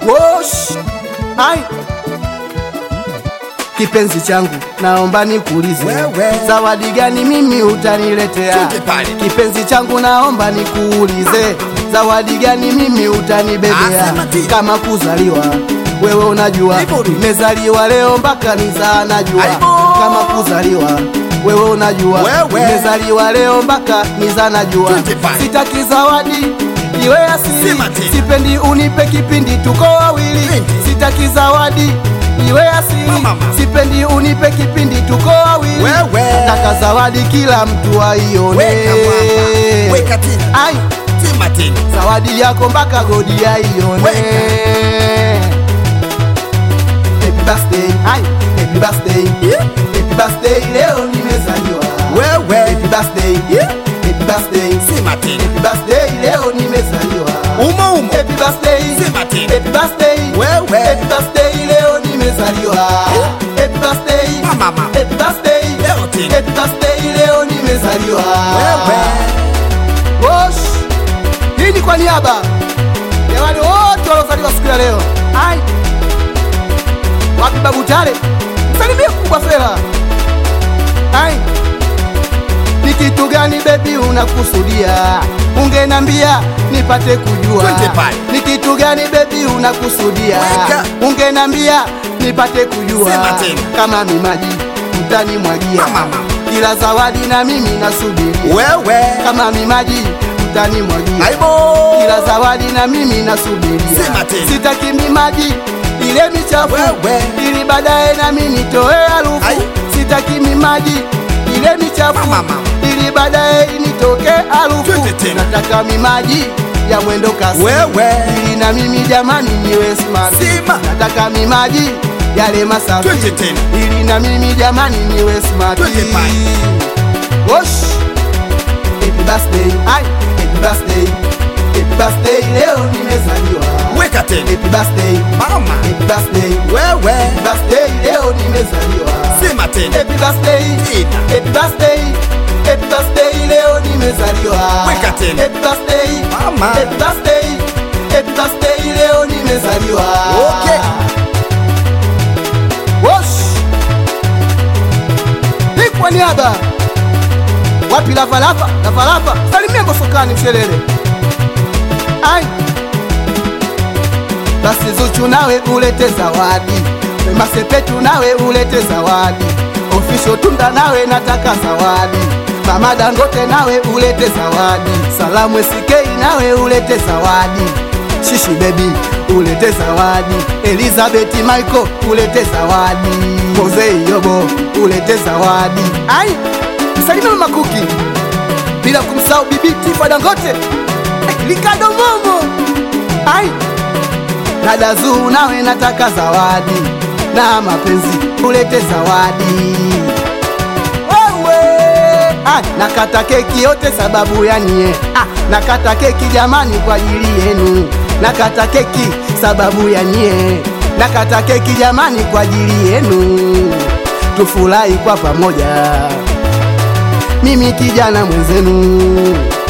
Wosh. Ai. Kipenzi changu naomba nikuulize, Wewe. zawadi gani mimi utaniletea? Twende pale. Kipenzi changu naomba nikuulize, zawadi gani mimi utanibebea? Asema ti. Kama kuzaliwa wewe unajua, Hivyo tu. nimezaliwa leo mpaka nizaa najua. Aibo. Kama kuzaliwa wewe unajua, Wewe. nimezaliwa leo mpaka nizaa najua. Twende pale. Sitaki zawadi iwe asili, Sema tena. sipendi unipe kipindi tuko wawili. Twende. Sitaki zawadi iwe asili, Mama. sipendi unipe kipindi tuko wawili. Wewe. Nataka zawadi kila mtu aione. Weka mwamba. Weka tena. Ai, Sema tena. zawadi yako mpaka godi aione. Weka. Happy birthday, ai, happy birthday, happy birthday, leo nimezaliwa. Wewe. Happy birthday, happy birthday, Sema tena. happy birthday, leo nimezaliwa. Umo umo. Happy birthday, Sema tena. happy birthday, Wewe. happy birthday, leo nimezaliwa. Happy birthday, Mama, mama. happy birthday, Leo tena. happy birthday, leo nimezaliwa. Wewe. Wosh. Hii ni kwa niaba ya wale wote waliozaliwa siku ya leo. Ai. Wapi babu Tale? Msalimie kubwa fela. Ai. Ni kitu gani bebi unakusudia? Ungenambia nipate kujua. Twende pale. Ni kitu gani bebi unakusudia? Weka. Ungenambia nipate kujua. Sema tena. Kama ni maji mtanimwagia. Mama, mama. Ila zawadi na mimi nasubiria Wewe. kama mimaji mtanimwagia, Aibo. ila zawadi na mimi nasubiria. Sema tena. Sitaki mimaji ile michafu, Wewe. ili baadaye nami nitoe harufu. Ai. Sitaki mimaji ile michafu, Mama, mama. ili baadaye nitoke harufu. Twende tena. Nataka mimaji ya mwendo kasi, Wewe. ili na mimi jamani niwe smart. Sema. Nataka mimaji yale masafi, Twende tena. ili na mimi jamani niwe smart. Twende pale. Wosh. Happy birthday, ai, happy birthday, happy birthday, leo nimezaliwa. Weka tena. Happy birthday, Mama. happy birthday, Wewe. happy birthday, leo nimezaliwa. Sema tena. Happy birthday, Tena. happy birthday, happy birthday, leo nimezaliwa. Weka tena. Happy birthday, Mama. happy birthday, happy birthday, leo nimezaliwa. Okay. Wosh. Hii kwa niaba wapi lavalava lavalava salimia gosokani mshelele ai basi Zuchu nawe ulete zawadi Wema Sepetu nawe ulete zawadi Ofisho Tunda nawe nataka zawadi Mama Dangote nawe ulete zawadi Salamu SK nawe ulete zawadi Shishi Baby ulete zawadi Elizabeth Michael ulete zawadi Mose Yobo ulete zawadi ai msalimia Mama Kuki bila kumsahau Bibi Tifa Dangote eh, Ricardo Momo ai Dada Zuu nawe nataka zawadi na mapenzi ulete zawadi wewe ah, nakata keki yote sababu ya nie ah, nakata keki jamani kwa ajili yenu nakata keki sababu ya nie nakata keki jamani kwa ajili yenu tufurahi kwa pamoja mimi kijana mwenzenu